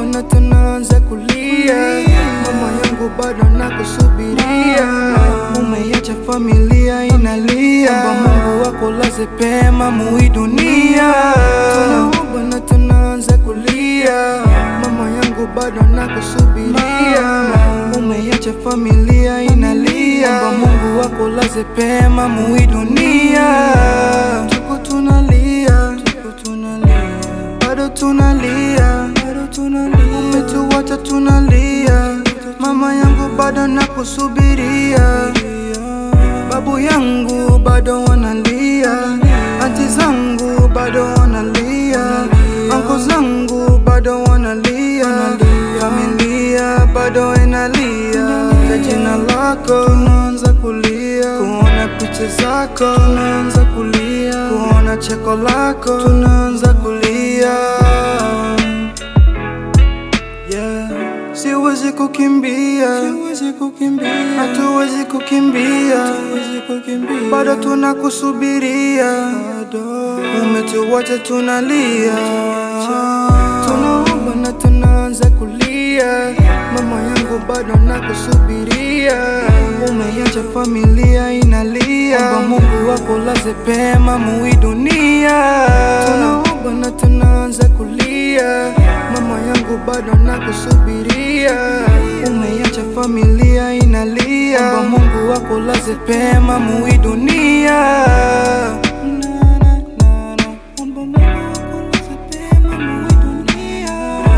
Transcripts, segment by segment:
bwana tunaanza kulia mama yangu bado nakusubiria umeacha familia inalia omba mungu wako laze pema mui dunia bwana tunaanza kulia mama yangu bado nakusubiria umeacha familia inalia omba mungu wako laze pema mui dunia tuko tunalia tuko tunalia bado tunalia bado tunalia umetuacha tunalia mama yangu bado nakusubiria babu yangu bado wanalia anti zangu bado wanalia anko zangu bado wanalia familia bado inalia kwa jina lako tunaanza kulia kuona picha zako tunaanza kulia kuona cheko lako tunaanza kulia yeah. Siwezi kukimbia, siwezi kukimbia, hatuwezi kukimbia, hatuwezi kukimbia, bado tunakusubiria, bado umetuacha tunalia, tunaomba na tunaanza kulia, mama yangu bado nakusubiria, umeacha familia inalia, omba Mungu wako laze pema mui dunia, tunaomba na tunaanza kulia, mama yangu bado nakusubiria, umeacha familia inalia, omba Mungu wako laze pema mui dunia. Na, na, na, na. Omba Mungu wako laze pema mui dunia.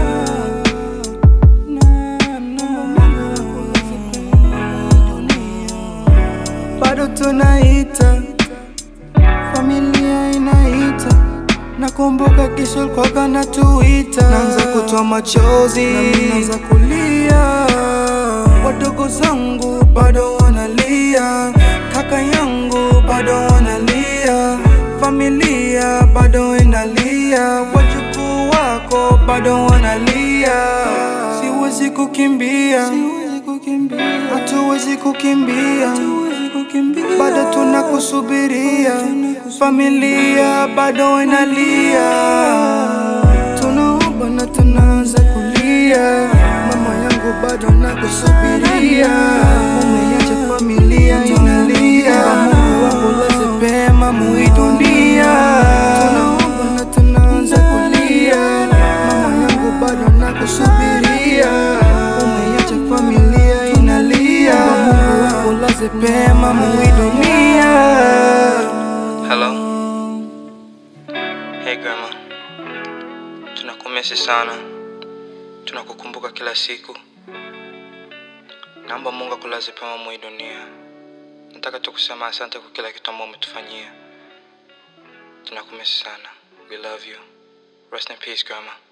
Na, na, Mungu wako laze pema mui dunia. Bado tunaita familia inaita nakumbuka kesho ulikuwaga natuita naanza kutoa machozi nami naanza kulia wadogo zangu bado wanalia kaka yangu bado wanalia familia bado inalia wajukuu wako bado wanalia siwezi kukimbia hatuwezi kukimbia bado tunakusubiria familia bado inalia tunaomba na tunaanza kulia mama yangu bado nakusubiria umeacha familia inalia mungu wako laze pema mui dunia tunaomba na tunaanza kulia mama yangu bado nakusubiria umeacha familia inalia mungu wako laze pema mui dunia Hello. Hey grandma. Tunakumisi sana. Tunakukumbuka kila siku. Naomba Mungu akulaze pema mwi dunia. Nataka tu kusema asante kwa kila kitu ambao umetufanyia. Tunakumisi sana. We love you. Rest in peace grandma.